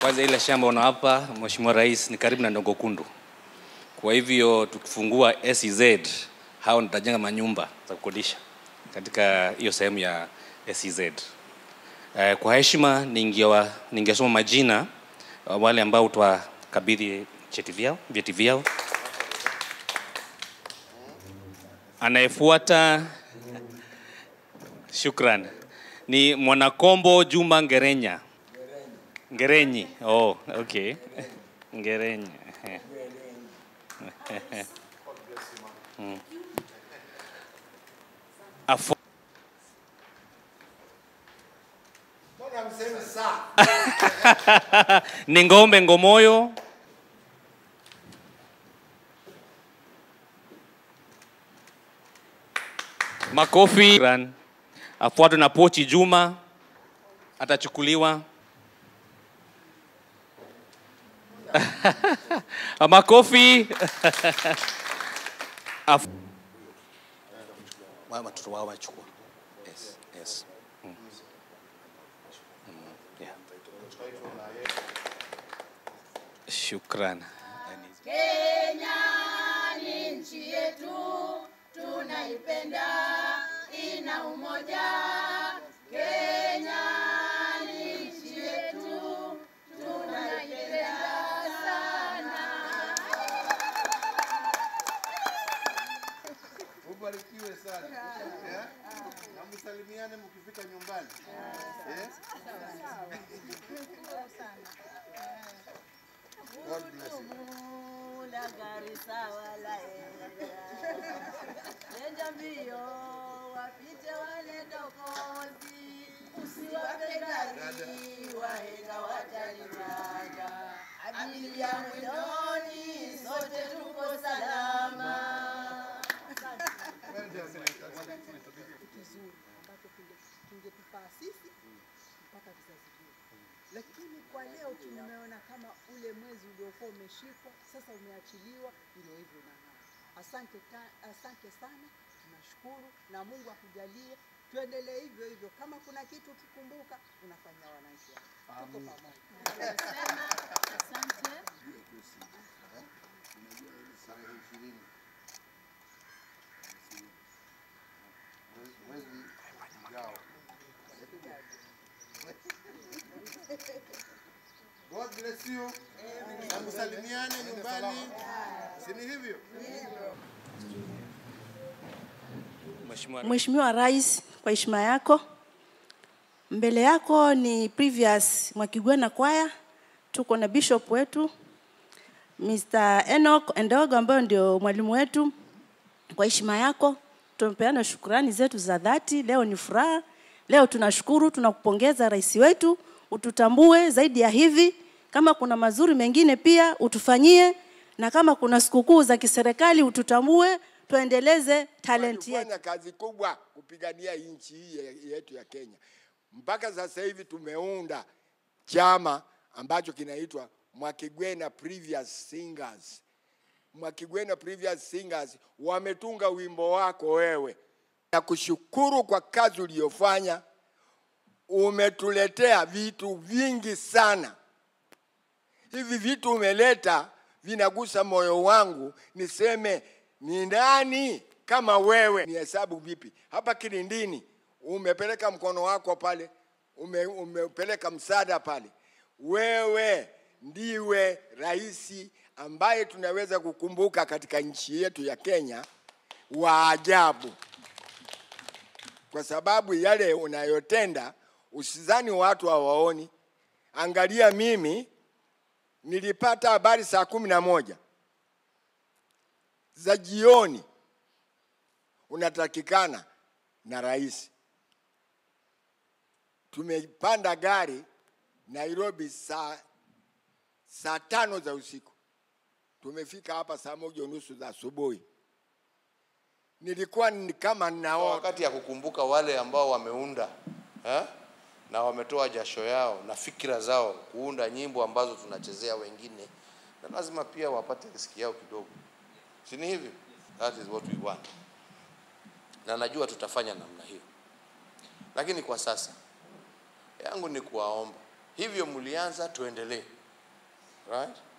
Kwanza ile shamba unawapa Mheshimiwa Rais ni karibu na Ndongo Kundu, kwa hivyo tukifungua SEZ hao nitajenga manyumba za kukodisha katika hiyo sehemu ya SEZ. Eh, kwa heshima ningewa ningesoma majina uh, wale ambao utawakabidhi cheti vyao vyeti vyao. Anayefuata, shukran, ni Mwanakombo Juma Ngerenya. Ngerenyi. Oh, okay. Ngerenyi. Mm. Afu Mbona mseme saa? ni Ngombe Ngomoyo. Makofi. Shukran. Afuatwe na Pochi Juma atachukuliwa. Makofi. Afu- Wa- Watoto wao wachukua. Yes, yes. Mm. Mm, yeah. Shukran. Kenya ni nchi yetu, tunaipenda, ina umoja. Kenya ni nchi yetu, tunaipenda sana. Ubarikiwe sana. Eh? Na msalimiane mkifika nyumbani. Eh? God bless you. Mula Garissa wala Nenda mbio wapite wale dokozi, usiwape gari wahenga watalimaga. Abiria mwendoni, sote tuko salama. Well done. kizuri ambacho kinge- kingetufaa sisi mpaka vizazi vyetu. Lakini kwa leo tumeona kama ule mwezi uliokuwa umeshikwa sasa umeachiliwa, ndio hivyo unang'aa. Asante, ta- asante sana, tunashukuru na Mungu akujalie tuendelee hivyo hivyo. Kama kuna kitu ukikumbuka, unafanya wananchi wako. tuko pamoja. Asante. Tarehe ishirini. Mwezi ujao. God bless you. Na msalimiane nyumbani. Si ni hivyo? Mheshimiwa Mheshimiwa Rais, kwa heshima yako, mbele yako ni previous Mwakigwena kwaya, tuko na bishop wetu Mr. Enoch Endogo ambayo ndio mwalimu wetu. Kwa heshima yako tumepeana shukrani zetu za dhati. Leo ni furaha, leo tunashukuru, tunakupongeza rais wetu, ututambue zaidi ya hivi. Kama kuna mazuri mengine pia utufanyie, na kama kuna sikukuu za kiserikali ututambue, tuendeleze talent yetu. Tumefanya kazi kubwa kupigania nchi hii ye- yetu ya Kenya. Mpaka sasa hivi tumeunda chama ambacho kinaitwa Mwakigwena Previous Singers. Mwakigwena Previous Singers wametunga wimbo wako wewe. Nakushukuru kwa kazi uliyofanya, umetuletea vitu vingi sana. Hivi vitu umeleta vinagusa moyo wangu, niseme ni nani kama wewe? Ni hesabu vipi? Hapa Kilindini umepeleka mkono wako pale, ume, umepeleka msaada pale. Wewe ndiwe rais ambaye tunaweza kukumbuka katika nchi yetu ya Kenya wa ajabu, kwa sababu yale unayotenda usizani watu hawaoni. Angalia mimi nilipata habari saa kumi na moja za jioni unatakikana na rais. Tumepanda gari Nairobi saa, saa tano za usiku, tumefika hapa saa moja unusu za asubuhi. Nilikuwa ni kama ninaota. wakati ya kukumbuka wale ambao wameunda eh? na wametoa jasho yao na fikira zao kuunda nyimbo ambazo tunachezea wengine, na lazima pia wapate riski yao kidogo, si ni hivyo? That is what we want, na najua tutafanya namna hiyo, lakini kwa sasa yangu ni kuwaomba hivyo mlianza, tuendelee right?